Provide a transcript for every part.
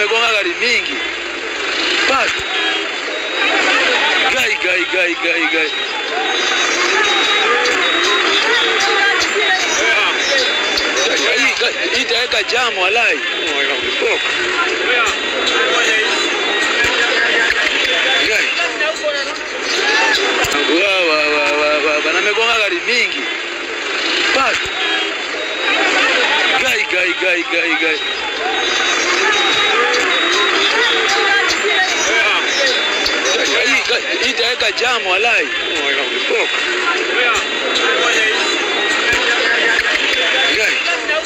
amegonga gari mingi basi gai gai gai gai gai Hii- hii itaweka jamu walai Gai. Wa, wa, wa, wa, wa, bana amegonga gari mingi basi gai gai gai gai gai Hii- hii itaweka jamu walai Gai.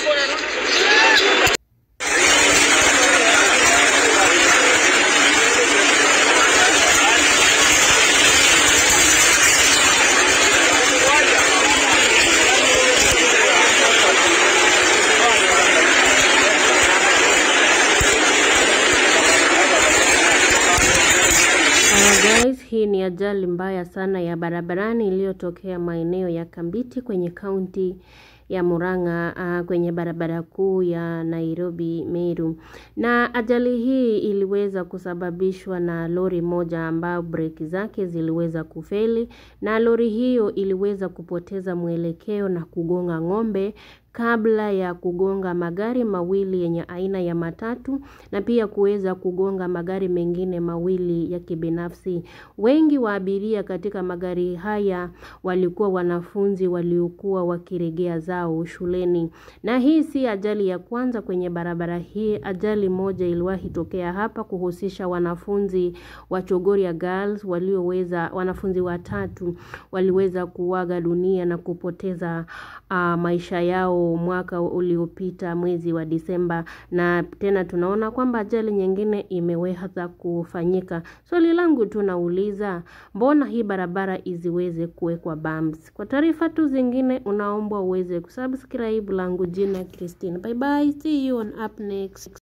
Uh, guys, hii ni ajali mbaya sana ya barabarani iliyotokea maeneo ya Kambiti kwenye kaunti ya Murang'a uh, kwenye barabara kuu ya Nairobi Meru. Na ajali hii iliweza kusababishwa na lori moja ambayo breki zake ziliweza kufeli na lori hiyo iliweza kupoteza mwelekeo na kugonga ng'ombe kabla ya kugonga magari mawili yenye aina ya matatu na pia kuweza kugonga magari mengine mawili ya kibinafsi. Wengi wa abiria katika magari haya walikuwa wanafunzi waliokuwa wakiregea zao shuleni. Na hii si ajali ya kwanza kwenye barabara hii. Ajali moja iliwahi tokea hapa kuhusisha wanafunzi wa Chogoria Girls walioweza wanafunzi watatu waliweza kuaga dunia na kupoteza uh, maisha yao mwaka uliopita mwezi wa Disemba, na tena tunaona kwamba ajali nyingine imeweza kufanyika. Swali langu tunauliza, mbona hii barabara isiweze kuwekwa bumps? Kwa taarifa tu zingine, unaombwa uweze kusubscribe. Langu jina Christine. Bye bye, see you on up next.